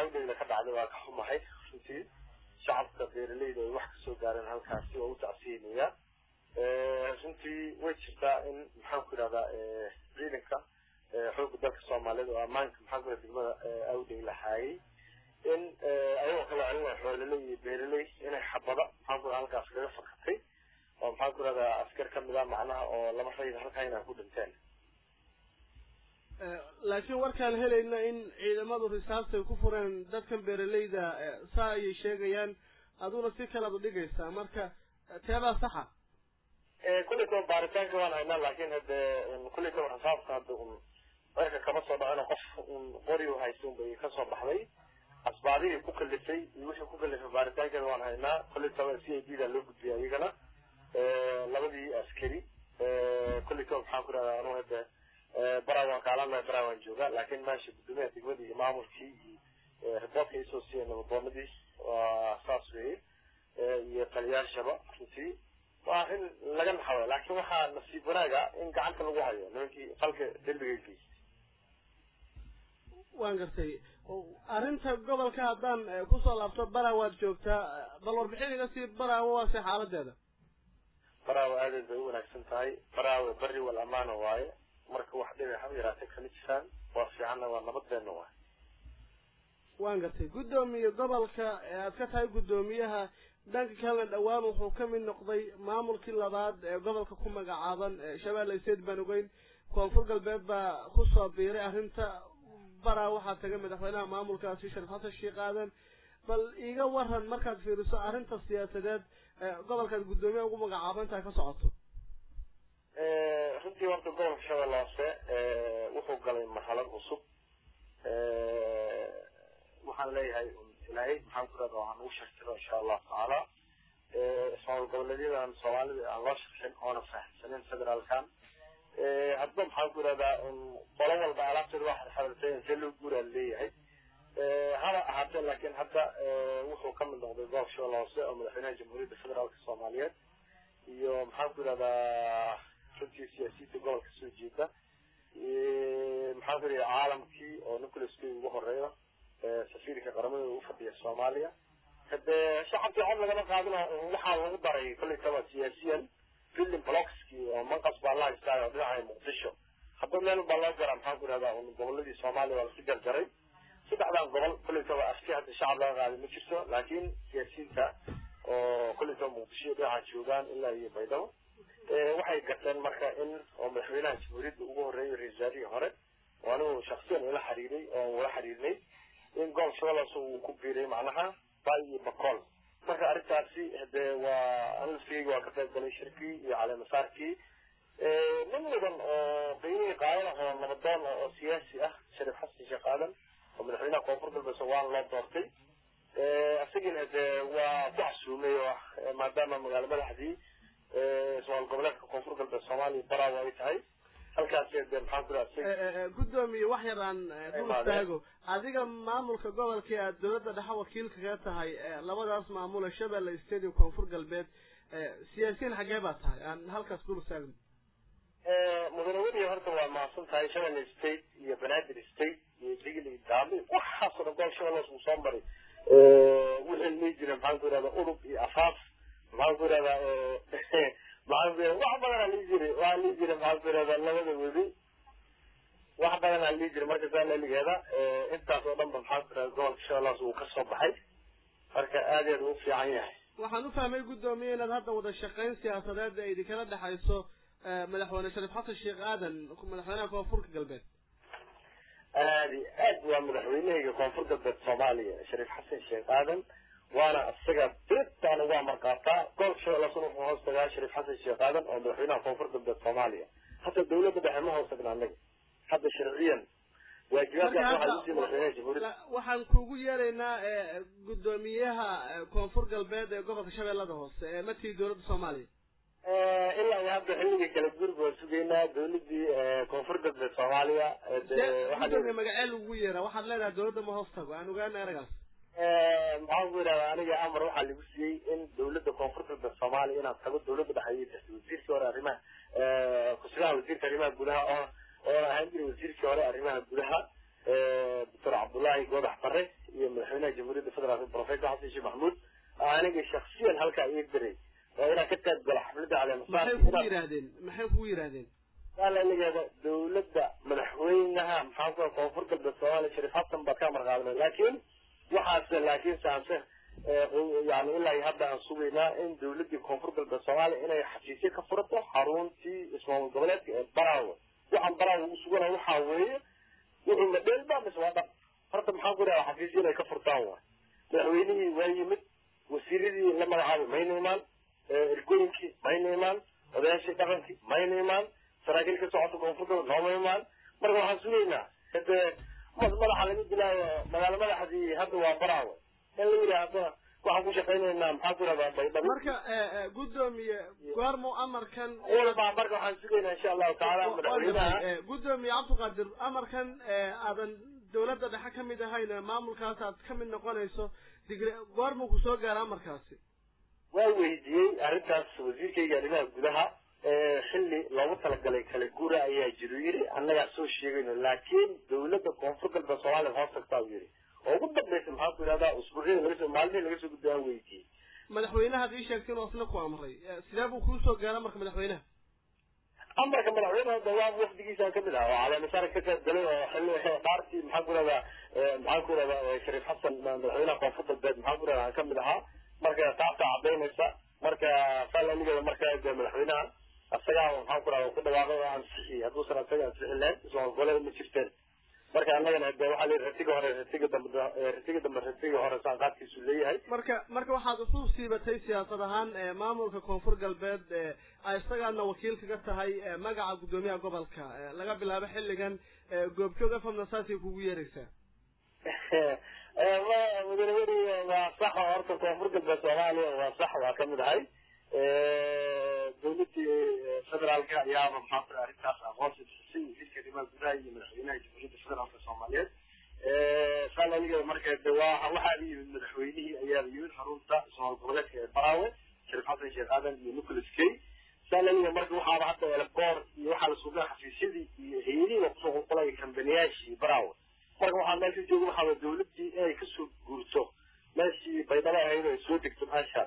awdheyda ka dhacday waa ka xumahay runtii shacabka beeraleyda ay wax kasoo gaareen halkaasi waa u tacsiinaya runtii way jirtaa in maxaan ku yidhahdaa ciidanka xoogga dalka soomaaliyeed oo ammaanka maxaan ku yidhahda degmada awdhey lahaayay in ayagoo kala celinaya xoololey iyo beeraley inay xabada maxaan ku halkaas kaga fakatay oo maxaan ku yidhahdaa askar kamid ah macnaha oo laba rayid halkaa inay ku dhinteen laakiin warkaan helayna in ciidamadu risaastay ku fureen dadkan beeraleyda saa ayay sheegayaan aduna si kalaad u dhigaysaa marka teebaa saxa kullaytaba baaritaanka waan haynaa laakin hade kullaytaba risaasta hadda un cirka kama soo dhacino qof un qori u haysta unbay kasoo baxday asbaabihii ku kalifay iyo wixii ku kalifay baaritaankeeda waan haynaa kullaytaba c i d da loo gudbiyay iyagana labadii askari kullaytaba maxaan ku rahdaa anu hade baraa waan kaalana baraa waan joogaa laakin meesha guddoomiyaha degmadii iyo maamulkii iyo riboortka isoo siiyay nabadoonadii waa saas weye iyo taliyaashaba runtii waa in laga naxayo laakin waxaa nasiib wanaaga in gacanta lagu hayo nimankii falka dembiga geystay waan gartay arrinta gobolka haddaan kusoo laabto bara waad joogtaa bal warbixin iga sii baraawo waase xaaladeeda baraawo aadeed bay u wanaagsan tahay baraawe beri wal amaana waaye marka wax dhibi haba yaraatee kama jiraan waa fiicanna waa nabadeena waay waan gartay guddoomiye gobolka aad ka tahay guddoomiyaha dhanka kalena dhowaan wuxuu ka mid noqday maamulkii labaad ee gobolka ku magacaaban shabeelle state baan ogeyn koonfur galbeed baa kusoo biiray arrinta baraa waxaa tagay madaxweynaha maamulkaasi sharif xasan sheekh aadan bal iiga waran markaad fiiriso arrinta siyaasadeed gobolkaad guddoomiyaha ugu magacaabantaha ka socoto runtii horta gobolka shabeelle hoose wuxuu galay marxalad cusub waxaan leeyahay ilaahay maxaan ku rahda waxaan ugu shartiro insha allahu tacaala ismaamul goboleedyadan soomaalida aan loo sharxin oona fahamsanin federaalkan hadba maxaan ku irahdaa qolo walba alaabteeda waa xadxadatay intee loo guuraa leeyahay haba ahaatee laakiin hadda wuxuu ka mid noqday gobolka shabeelle hoose oo madaxweynaha jamhuuriyadda federaalka soomaaliyeed iyo maxaan ku irahdaa runtii siyaasiyiinta gobolka soo jeeda maxaan ku irahdaa caalamkii oo nicholas kay ugu horeeyo safiirka qaramada u fadhiya soomaaliya hade shacabkii cod lagama qaadino waxaa lagu daray kollay taba siyaasiyan fillim blockski oo manqas baa la haystaa oo dhinaca muqdisho hadba meel baa loo garaa maxaan ku irahdaa goboladii soomaaliya waa lasu jarjaray saddexdan gobol kollay taba aski hadda shacab laga qaaday ma jirto laakiin siyaasiyiinta oo kollay taba muqdisho dhinaca joogaan ilaa iyo baydhabo waxay garteen marka in oo madaxweynaha jamhuuriyadda ugu horeeyay ra-isul wasaarihii hore oo anigu shaksiyan ula xiriiray oo ula xiriirnay in gobol shabeellaas uu ku biiray macnaha bay iyo bacool marka arrintaasi hade waa anlafkeyga waa ka qayb galay shirkii iyo caleemasaarkii nin mudan oo qiimihii qaadan oo nabadoon oo siyaasi ah sharif xasan sheekh aadan oo madaxweynaha koonfur galbeed waan loo doortay isagiina hade waa ku casuumay oo maadaama magaalo madaxdii ismaal goboleedka koonfur galbeed soomaaliya baraawa ay tahay halkaas de maxaan ku iraha guddoomiye wax yar aan dul istaago adiga maamulka gobolkii aad dawladda dhexe wakiil kaga tahay labadaas maamule shabeelle state iyo koonfur galbeed siyaasiyiin xaggee baa tahay aan halkaas dul istaagno mudane weliya horta waa mahadsan tahay shabeelle state iyo banaadir state iyo digli daami waxaasoo dhan gobol shabeellaas uu soo maray wixii lii jira maxaan ku irahda udub iyo afaaf maxaan ku irahdaa maxaan ku irahda wax badanaa lii jiray waxaa lii jira maxaan ku irahdaa labada webi wax badanaa lii jira marka saa laligeeda intaas oo dhan ba maxaan ku irahda gobolka shabeellaas uu kasoo baxay marka aad aad u fiican yahay waxaan u fahmay guddoomiye inaad hadda wada shaqayn siyaasadeed ee idinkala dhexayso madaxweyne sharif xasan sheekh aadan madaxweynaha koonfurka galbeed aad iyo aad waa madaxweynehayga koonfur galbeed soomaaliya sharif xasan sheekh aadan waana isaga dirtaan uga amar qaataa gobolka shabeellaasuna wuxuu hoos tagaa sharif xasan sheekh aadan oo madaxweynaha koonfur galbeed soomaaliya hata dawladda dhexe ma hoos tagna anaga hadda sharciyan waajibaadkaas waxaa usii madaxweynaha jamhuuriyadda waxaan kugu yeeraynaa guddoomiyaha koonfur galbeed ee gobolka shabeellada hoose ee matii dawladda soomaaliya ilaa iyo hadda xilligii kala gurbi waan sugaynaa dawladii koonfur galbeed soomaaliya gudoomiye magacee lagu yeeraa waxaad leedahay dawladda ma hoos tago aan ogaana eragaas maxaan ku yidhahdaa aniga amar waxaa lagu siiyey in dawladda koonfur galbeed soomaaliya inaad tago dawladda dhexeeyay jirta wasiirkii hore arrimaha kusigaha wasiirka arrimaha gudaha oo oo ahaan jiray wasiirkii hore arrimaha gudaha doctor cabdullahi cabdullaahi goodax bare iyo madaxweynaha jamhuuriyadda federaalk professor xasan sheekh maxamuud aniga shaksiyan halkaa ii diray oo inaan ka qayb galo xafladda maxay kugu yidhaahdeen maxay kugu yidhaahdeen waa la ligeeda dawladda madaxweynaha maxaa ku koonfur galbeed soomaaliya shariif xasan baad ka marqaadnay laakiin waxaase laakiin saanse yani ilaa hadda aan sugaynaa in dawladdii koonfur galbeed soomaaliya inay xafiisyo ka furato xaruntii ismaamul goboleedka ee baraawe waxaan baraawe ugu sugana waxaa weeye wuxuu ma dheelba mise waa dhab horta maxaan ku dhaha xafiisyo inay ka furtaan waay madaxweynihii waa yimid wasiiradii la magacaabay mayna imaan ergooyinkii mayna imaan odayaashii dhaqankii mayna imaan saraakiil ka socota koonfur galbeed nooma imaan marka waxaan sugaynaa hade madaxa laga dilaayo magaalo madaxdii hadda waa baraawe in la yidhaahdo waxaan ku shaqaynaynaa maxaa ku yidhahdaa baydhabo marka guddoomiye goormu amarkan walba marka waxaan sugaynaa insha allahu tacaala madaxweynaha guddoomiye cabdiqaadir amarkan aadan dawladda dhexe ka mid ahayn maamulkaas aad ka mid noqonayso digre goormuu ku soo gaara amarkaasi waa weydiiyey arrintaas wasiirkayga arrimaha gudaha xilli loogu talagalay kala guura ayaa jiru yidhi annagaa soo sheegayno laakiin dawladda koonfur galbeed soomaaliya hoos tagtaa u yidhi oo ugu dambaysa maxaa ku yidhahdaa usbuucyada laga soo maalmihii laga soo gudbay aan weydiiyey madaxweynaha ad ii sheegtay inuu asna ku amray sidee buu kuu soo gaara marka madaxweynaha amarka madaxweynaha dawaan wafdigiisaan kamid ahaa oo caleemasaar ka qayb galay oo xilli dhaartii maxaa ku yidhahdaa maxaa ku yidhahdaa shariif xasan madaxweynaha koonfur galbeed maxaa ku yidhahdaa aan kamid ahaa marka taasaa cadaynaysa marka falanigeeda marka de madaxweynaha asagaa maxaan ku rahda ku dhawaaqay oo ansixiyey hadduusan asaga ansixin lahayn ismaamul goboleeda ma jirteen marka annagana de waxaa leeyahy ratiga hore ratiga dambe ratiga dambe ratiga hore saan qaadkiisu leeyahay marka marka waxaad isu siibatay siyaasad ahaan maamulka koonfur galbeed isagaadna wakiil kaga tahay magaca guddoomiyaha gobolka laga bilaabo xilligan goobjoog afamna saasay kugu yeeraysaa madaxweyne waa sax oo horta koonfur galbeed soomaaliya waa sax waa kamid ahay dawladii federaalka ayaaba maxaa ku arrintaas aqoonsi bixisay wasiirka arrimaha gudaha iyo madaxweynaha jamhuuriyadda federaalka soomaaliyeed saan aniga marka de waa waxaaba yimid madaxweynihii ayaaba yimid xarunta ismaamul goboleedka ee baraawe shariif xasan sheekh aadan iyo nicholas kay saan aniga marka waxaaba hadda eleboor iyo waxaa la sugaa xafiisyadii iyo hay-adihii la kusoo qulqulaya kambaniyaashii baraawe marka waxaa meesha jooga waxaaba dawladdii inay kasoo guurto meeshii baydhabo ahayd oo ay soo degto meesha